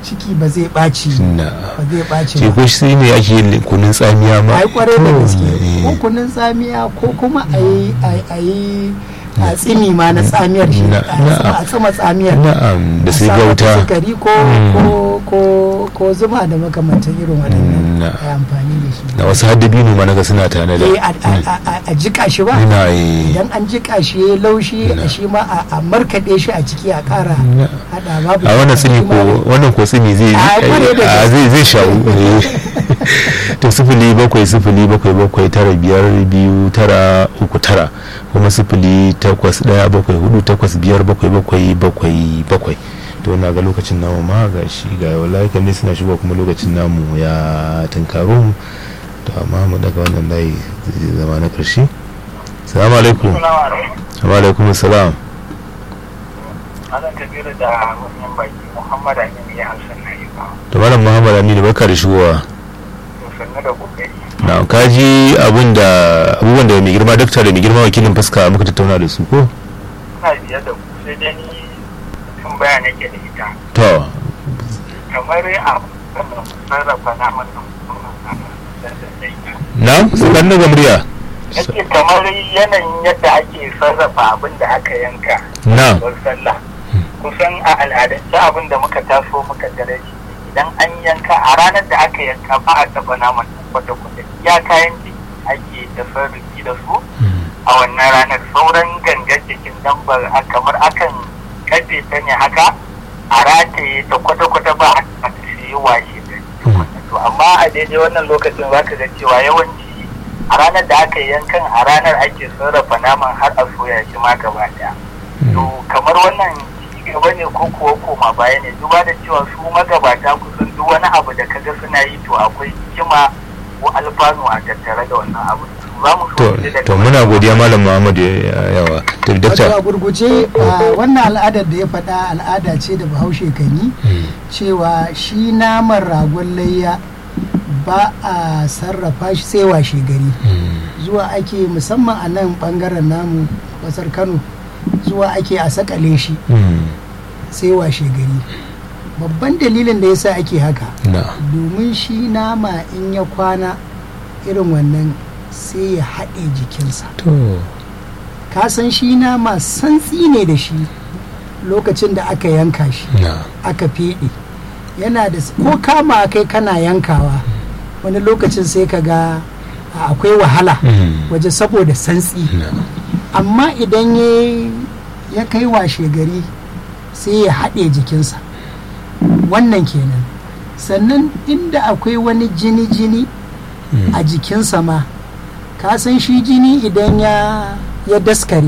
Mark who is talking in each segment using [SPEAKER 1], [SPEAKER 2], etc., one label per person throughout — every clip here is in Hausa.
[SPEAKER 1] ciki ba zai ɓaci
[SPEAKER 2] na
[SPEAKER 1] ba zai ɓaci
[SPEAKER 2] ce
[SPEAKER 1] ba
[SPEAKER 2] ko shi ne ake yin kunun tsamiya ma
[SPEAKER 1] ai kwarai da gaske
[SPEAKER 2] eh.
[SPEAKER 1] ko kunun tsamiya ko kuma a yi a yi a tsimi ma na tsamiyar shi
[SPEAKER 2] Na-
[SPEAKER 1] a
[SPEAKER 2] na'am.
[SPEAKER 1] a tsima tsamiyar
[SPEAKER 2] na'am da
[SPEAKER 1] a
[SPEAKER 2] sai
[SPEAKER 1] sa mata
[SPEAKER 2] gauta
[SPEAKER 1] sukari ko
[SPEAKER 2] Mm.
[SPEAKER 1] ko ko ko zuma da makamantan irin waɗannan
[SPEAKER 2] Na-
[SPEAKER 1] a yi amfani da shi
[SPEAKER 2] na wasu haddabino ma naga suna tana da
[SPEAKER 1] eh a- a- a- a- a jika shi ba
[SPEAKER 2] ina yi
[SPEAKER 1] idan an jika shi ya laushi a shi ma a- a markaɗe shi a ciki a ƙara
[SPEAKER 2] Na.
[SPEAKER 1] haɗa babu
[SPEAKER 2] a wannan
[SPEAKER 1] shi
[SPEAKER 2] tsini
[SPEAKER 1] ma
[SPEAKER 2] ko
[SPEAKER 1] da-
[SPEAKER 2] wannan ko tsini zai
[SPEAKER 1] A, kwarai da
[SPEAKER 2] a,
[SPEAKER 1] gaske.
[SPEAKER 2] zai zai shawu eh. to sifili bakwai sifili bakwai bakwai tara biyar biyu tara uku tara kuma sifili takwas daya bakwai hudu takwas biyar bakwai bakwai bakwai bakwai to na ga lokacin namu ma ga shi ga wallahi kan ne suna shigo kuma lokacin namu ya tunkaro mu to amma mu daga wannan layi zai zama na karshe salamu alaikum wa alaikum salam
[SPEAKER 3] Ana kabiru da wannan baki Muhammad Aminu ya Hassan na yi ba.
[SPEAKER 2] to malam muhammad aminu barka da shigowa
[SPEAKER 3] To sannu da kokari.
[SPEAKER 2] na kaji abun da abubuwan da mai girma dakta da mai girma wakilin fuska muka tattauna da su ko
[SPEAKER 3] Ina biye da ku sai dai ni kan baya nake da ita.
[SPEAKER 2] to
[SPEAKER 3] Kamar a kan sarrafa naman nan da da ita.
[SPEAKER 2] na su kan daga murya
[SPEAKER 3] Yake kamar yanayin yadda ake sarrafa abin da aka yanka.
[SPEAKER 2] na
[SPEAKER 3] Don sallah. Kusan a al'adance abin da muka taso muka gare shi idan an yanka a ranar da aka yanka ba a taɓa naman kwata-kwata. Ya kayan ciki ake da sarrafi da su. a wannan ranar sauran gangar jikin dabbar a kamar akan kafe ta ne haka a rataye ta kwata-kwata ba a sai washe da to amma a daidai wannan lokacin za ka ga cewa yawanci a ranar da aka yi yankan a ranar ake sarrafa naman har a soya shi ma gaba daya to kamar wannan ci gaba ne ko kuwa koma baya ne duba da cewa su magabata kusan duk wani abu da kaga suna yi to akwai hikima ko alfanu a tattare da wannan abu za mu so
[SPEAKER 2] to
[SPEAKER 3] mu ji daga
[SPEAKER 2] to muna godiya malam muhammad ya- yawa to
[SPEAKER 1] wato a
[SPEAKER 2] dakta
[SPEAKER 1] gurguje a wannan al'adar da ya faɗa al'ada ce da bahaushe kan yi cewa shi naman ragon layya ba a sarrafa shi sai washe gari zuwa ake musamman a nan bangaren namu kasar kano zuwa ake a sakale shi sai washe gari babban dalilin da yasa ake haka
[SPEAKER 2] na
[SPEAKER 1] domin shi nama in ya kwana irin wannan sai ya haɗe jikinsa
[SPEAKER 2] to
[SPEAKER 1] ka san shi nama santsi ne da shi lokacin da aka yanka shi
[SPEAKER 2] na
[SPEAKER 1] aka feɗe yana da ko kama kai kana yankawa wani lokacin sai ka ga a, akwai wahala waje saboda santsi
[SPEAKER 2] na
[SPEAKER 1] amma idan ya ya kai washe gari sai ya haɗe jikinsa wannan kenan sannan inda akwai wani jini-jini a jikinsa ma ka san shi jini idan ya ya daskare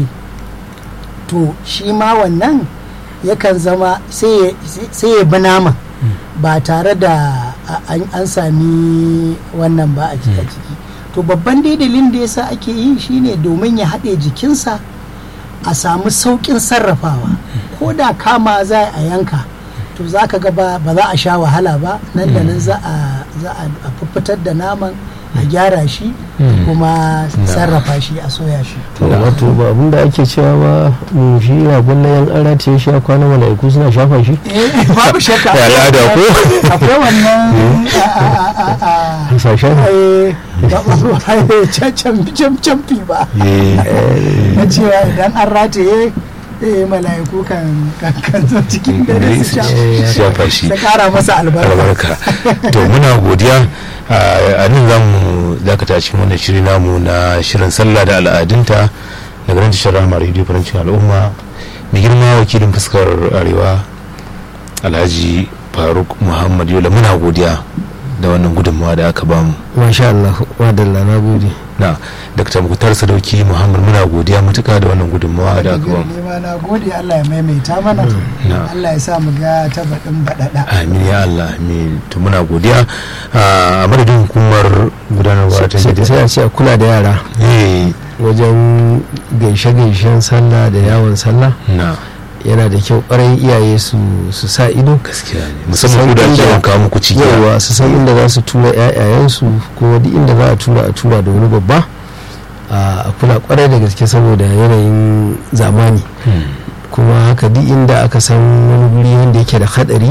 [SPEAKER 1] to shi ma wannan yakan zama sai ya- sai ya bi nama ba tare da a- an an sami wannan ba a jiki a jiki to babban dai dalilin da yasa ake yi shine domin ya haɗe jikinsa a samu sauƙin sarrafawa ko da kama za a yanka to za ka ga ba ba za a sha wahala ba nan da nan za a za a a fuffutar da naman a gyara shi kuma sarrafa shi a soya shi
[SPEAKER 4] to wato ba abin da ake cewa ba mu shi ragon na yan ara ce shi a kwana mala'iku suna shafa shi
[SPEAKER 1] eh babu shakka
[SPEAKER 2] Ya al'ada ko?
[SPEAKER 1] akwai wannan a- a- a- a- a-
[SPEAKER 4] hasashen
[SPEAKER 1] eh, ba ba can camfi ba
[SPEAKER 2] eh
[SPEAKER 1] na cewa idan an rataye eh, mala'iku kan kan kan zo cikin dare su sha-
[SPEAKER 2] shafa shi
[SPEAKER 1] su kara masa albarka
[SPEAKER 2] albarka to muna godiya a nan za mu dakata cikin wannan shiri namu na shirin sallah da al'adunta daga nan tashar rahama radio farancin al'umma mai girma wakilin fuskar arewa alhaji faruk muhammad yola muna godiya da wannan gudunmawa da aka bamu
[SPEAKER 4] masha Allah wadalla na gode
[SPEAKER 2] na dr muktar sadauki muhammad muna godiya matuka da wannan gudunmawa da aka bamu
[SPEAKER 1] nema na gode Allah ya maimaita mana
[SPEAKER 2] na.
[SPEAKER 1] Allah ya sa mu ga ta baɗin baɗaɗa
[SPEAKER 2] amin ya allah amin to muna godiya a madadin hukumar gudanarwa ta
[SPEAKER 4] sai
[SPEAKER 2] gidan
[SPEAKER 4] sai a ce a kula da yara
[SPEAKER 2] eh
[SPEAKER 4] wajen gaishe-gaishen sallah da yawon sallah
[SPEAKER 2] na
[SPEAKER 4] yana da kyau kwarai iyaye su su sa ido
[SPEAKER 2] gaskiya ne musamman ku da ake yawan kawo muku ciki
[SPEAKER 4] yawa su san inda za su tura 'ya'yayensu ko duk inda za a tura a tura da wani babba a kula kwarai da gaske saboda yanayin zamani
[SPEAKER 2] Hmm.
[SPEAKER 4] kuma haka duk inda aka san wani guri wanda yake da hadari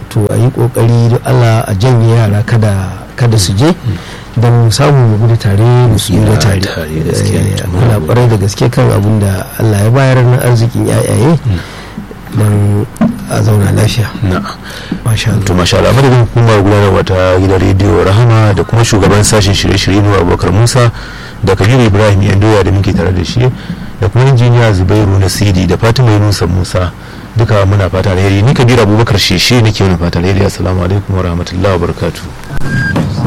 [SPEAKER 4] to a yi kokari don allah a janye yara kada kada su je don mu samu mu gudu tare mu tsira tare
[SPEAKER 2] tare, gaskiya ne.
[SPEAKER 4] Eh, muna kwarai da gaske kan abin da allah ya bayar na arzikin yayaye don a zauna lafiya
[SPEAKER 2] na
[SPEAKER 4] masha
[SPEAKER 2] to
[SPEAKER 4] Allah
[SPEAKER 2] masha Allah madadin hukumar gudanarwa ta gidan rediyo rahama da kuma shugaban sashen shirye-shirye mu abubakar musa da kabiru ibrahim yandoya da muke tare da shi da kuma injiniya zubairu nasiri da fatima yunusa musa duka muna fata alheri ni kabiru abubakar sheshe nake wani fata alheri assalamu alaikum wa rahmatullahi wa barakatuh